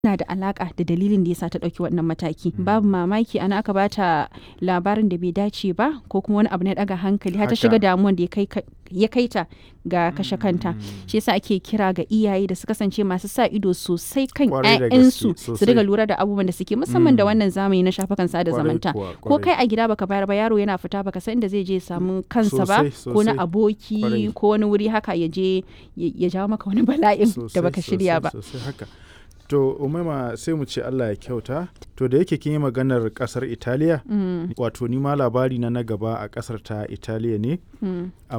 na da alaka da dalilin da yasa ta ɗauki wannan mataki babu mamaki ana aka bata labarin da bai dace ba ko kuma wani abu na daga hankali har ta Haka. shiga damuwan da ya kai ka- ya kai ta ga kashe kanta shi yasa ake kira ga iyaye da su kasance masu sa ido sosai kan Kwarai da 'ya'yansu gaske, su riga sosai. lura da abubuwan da suke musamman da wannan zamani na shafukan sada Kwarai zamanta kuwa, ko kwarai. kai a gida baka bayar ba yaro yana fita baka san inda zai je ya samu kansa ba Sosai, ko na sosai. aboki Kwarai. ko wani wuri haka ya je ya ya jawo maka wani bala'in da Sosai, baka shirya sosai, ba sosai haka to umaima sai mu ce Allah ya kyauta to da yake kin yi maganar kasar Italiya Mm, wato ni ma labari na na gaba a kasar ta Italiya ne mm. amma